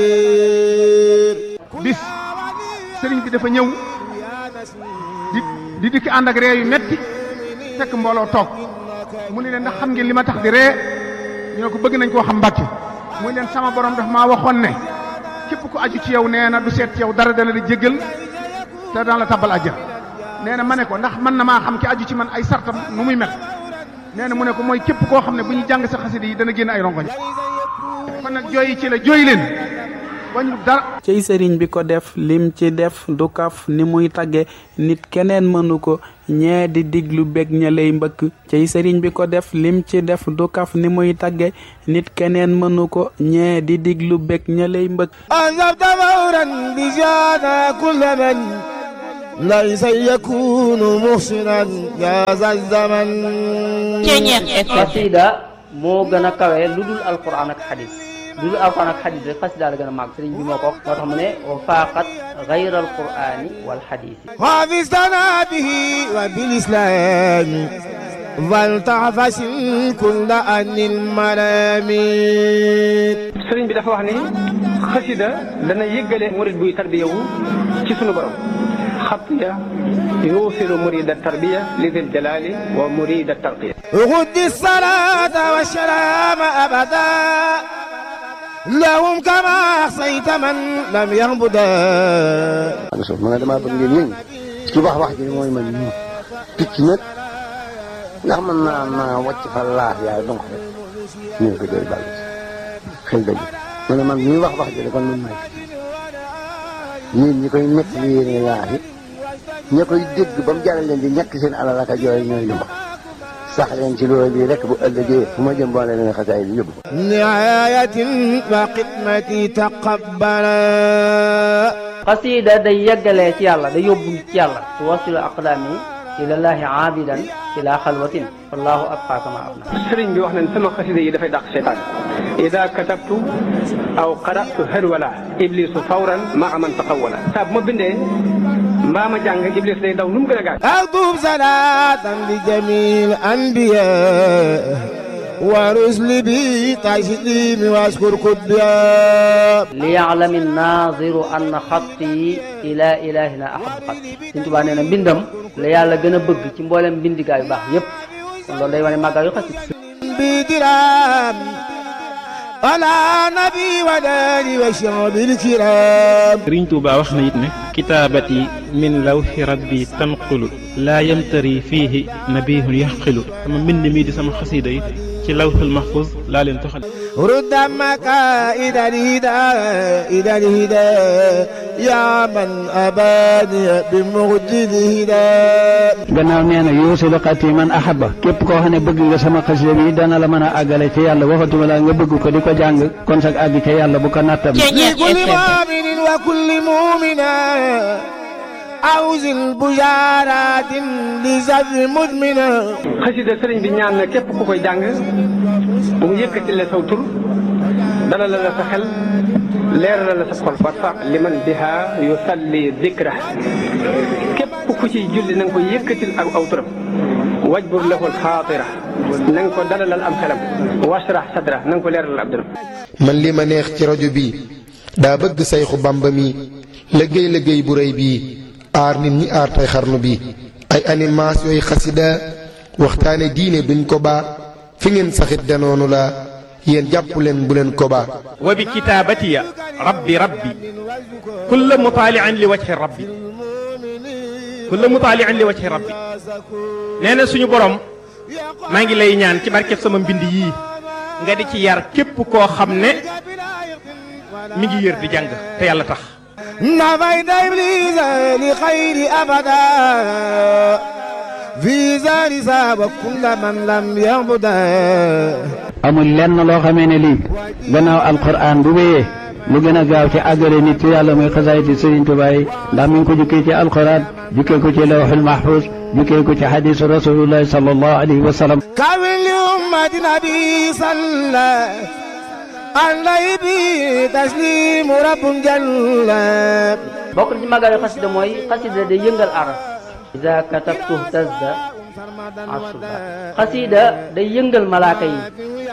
bis sëriñ bi dafa ñëw di di dikki ànd ak ree yu metti fekk mbooloo toog mu ne leen ndax xam ngeen li ma tax di ree ñu ne ko bëgg nañ koo xam mbàkke muy leen sama borom daf maa waxoon ne képp ku aju ci yow nee na du seet ci yow dara dana la jéggal te daan la tabbal àjjana nee na ma ne ko ndax mën na maa xam ki aju ci man ay sartam nu muy mel nee na mu ne ko mooy képp koo xam ne bu ñu jàng sa xasida yi dana génn ay rongoñ kon nag jooyi ci la jooy leen wañu dara cey sëriñ bi ko def lim ci def du kaf ni muy tagge nit keneen mënu ko ñee di diglu bég ña lay mbëkk cey sëriñ bi ko def lim ci def du kaf ni muy tagge nit keneen mënu ko ñee di diglu bég ña lay mbëkk أنذبت فورا بجانا كل من ليس يكون محسنا يا ذا الزمن xasida moo gën a kawe lu dul alquran ak xadis lu dul alquran ak xadis rek xasida la gën a màgg sëriñ bi moo ko wax moo tax mu ne wa faaqat gayra alqurani wal xadisi حافظتنا به وبالإسلام فلتعفس كل أن الملامين sëriñ bi dafa wax ni xasida dana yëggale murid buy tarbiya wu ci sunu borom xatiya yuusilu murida tarbiya li dil jalali wa murida tarqiya غد الصلاة والسلام أبدا لهم كما أحصيت من لم يهبدا Rasul ma ne damaa bëgg ngeen yëngu ci wax wax ji mooy man ñu picc nag ndax mën naa naa wàcc fa laaf yaay donc rek ñu ne ko jooy bàll xel dëgg ma ne man ñuy wax wax ji kon man maay yéen ñi koy nekk li yéene laaf yi ña koy dégg ba mu jaral leen di ñàkk seen alal ak a jooy ñooy lu ma sax leen ci loolu bii rek bu ëllëgee fu ma jëm boole leen xasaay bi yóbbu ko نعاية وخدمتي تقبلا xasida day yeggalee ci yàlla day yóbbu ci yàlla tuwasilu aqdaami ilallahi aabidan ila xalwatin wallahu abqa kama abna sëriñ bi wax nañ sama xasida yi dafay dàq seytaan ida katabtu aw qaratu harwala iblisu fawran maa man taqawala saa bu ma bindee mbaa ma jàng iblis day daw nu mu gën a gaaw أكتب صلاة لجميع الأنبياء ورسل بي تسليم واشكر كبيا liyaalami naziru anna xatti ila ilahina ahabu xatti Sëriñ Tuubaa nee na mbindam la yàlla gën a bëgg ci mboolem mbindigaa yu baax yépp kon loolu day wane màggaa yu xasida بدرام على نبي وداني وشعب الكرام sëriñ Tuuba wax na it ne kitaabati min lawxi rabbi tanqulu laa yamtari fiihi nabihun yaxqilu sama mbind mii di sama xasiida yi ci lawxul mahfuz laa leen toxal رد مكائد الهدى إلى الهدى يا من أباني بمجد الهدى gannaaw nee na yuusilu xati man ahaba képp koo xam ne bëgg nga sama xasida bi dana la mën a àggale ci yàlla waxatuma la nga bëgg ko di ko jàng kon sag àgg ci yàlla bu ko nattam لكل مؤمن وكل مؤمنة أوز البشارات لزر مدمنة xasida sëriñ bi ñaan na képp ku koy jàng bu mu yëkkati la saw tur dala la la sa xel leeral la sa xol warfa liman biha yusalli dikra képp ku ciy julli na nga ko yëkkatil ak aw turam wajbur lahu alxaatira na nga ko dalalal am xelam washrah sadra na nga ko leeralal ab dëram man li ma neex ci rajo bi daa bëgg sayxu bamba mi liggéey liggéey bu rëy bii aar nit ñi aar tey xarnu bi ay animation yooyu xasida waxtaane diine duñ ko baa fi ngeen saxit danoonu la yéen jàpp leen bu leen ko baa wa bi kitaabatiya rabbi rabbi kulla mutaalian li wajhi rabbi kulla mutaalian li wajhi rabbi nee na suñu borom maa ngi lay ñaan ci barkeb sama mbind yii nga di ci yar képp koo xam ne mi ngi yër di jàng te yàlla tax نفيت إبليس لخير أبدا في زار ساب كل من لم يعبدا amul lenn loo xamee ne lii gannaaw alquran bu wéyee lu gën a gaaw ci àggale nit ci yàlla muy xasaayiti Sëriñ Tuubaa yi ndax mi ngi ko jukkee ci alquran jukkee ko ci lawxul mahfuz jukkee ko ci xadiisu rasulullahi sallallahu alayhi wa sallam كامل لأمة نبي صلى عليه به تسليم رب جل bokk na ci màggal yu xasida mooy xasida day yëngal aras ida katabtu tazda asuba xasida day yëngal malaaka yi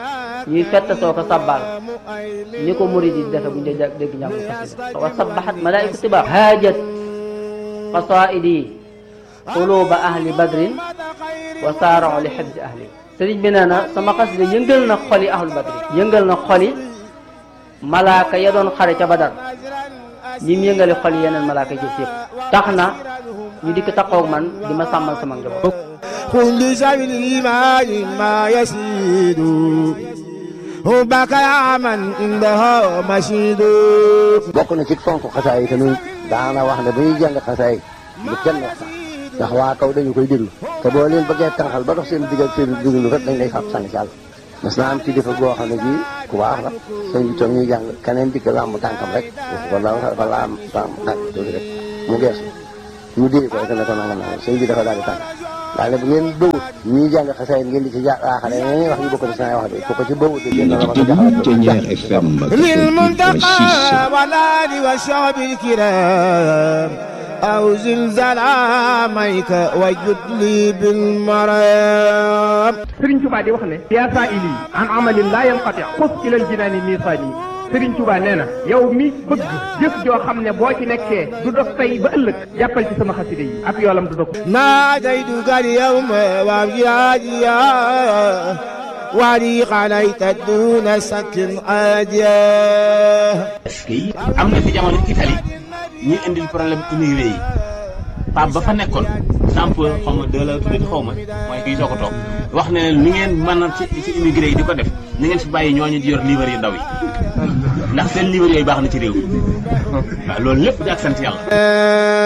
ñuy fett soo ko sabbal ni ko murid yi defe bu ñu dee dégg njàngu xasida wa sabbahat malaaiku tibaa haajat qasaidi quluba ahli badrin wa saarao li xibsi ahli sëriñ bi nee na sama xasida yëngal na xoli ahlu badrin yëngal na xoli malaaka ya doon xare ca badar ñi mu yëngale xol yeneen malaaka jëf yëpp tax na ñu dikk taxaw man di ma sàmmal sama njaboot كل سبيل الإيمان ما يسيد حبك يا من عنده مشيد bokk na ci fonk xasaay yi tamit daana wax ne bu ñuy jàng xasaay bu kenn wax sax ndax waa kaw dañu koy déglu te boo leen bëggee tànqal ba dox seen digg ak seen déglu rek dañ lay fab sànni ci àll mas naa am ci defa goo xam ne bii ku baax la sëñ bi toog ñuy jàng keneen dikk làmb tànkam rek wala dafa laam tànk tànk tuuti rek mu geesu ñu dee ko rek ne ko nangam nangam sëñ bi dafa daal di tànk daal ne bu ngeen bëwut ñuy jàng xasaay ngeen di ci jaaxale ñeneen wax ñu bokk ci wax de ku ko ci bëwut de génn la ma ko jaxal للمنتقى والآل والشعب الكرام أو زلزال عاميك وجد لي بالمرام Sëriñ Tuubaa di wax ne yaa saa ili an amalin laa yanqati xus ilal jinaani miisaani Sëriñ Tuubaa nee na yow mi bëgg jëf joo xam ne boo ci nekkee du dog tey ba ëllëg jàppal ci sama xasida yi ak yoolam du dog ناديتك اليوم وابجاديا ولي عليك دون سك عاديا am na fi jamono Italie ñuy indil problème immigré yi Pape ba fa nekkoon sample xaw ma deux la tuddati xaw ma mooy kii soo ko toog wax ne leen lu ngeen mën a ci ci immigré yi di ko def ni ngeen fi bàyyi ñooñu di yor livre yu ndaw yi ndax seen livre yooyu baax na ci réew mi waaw loolu lépp di ak sant yàlla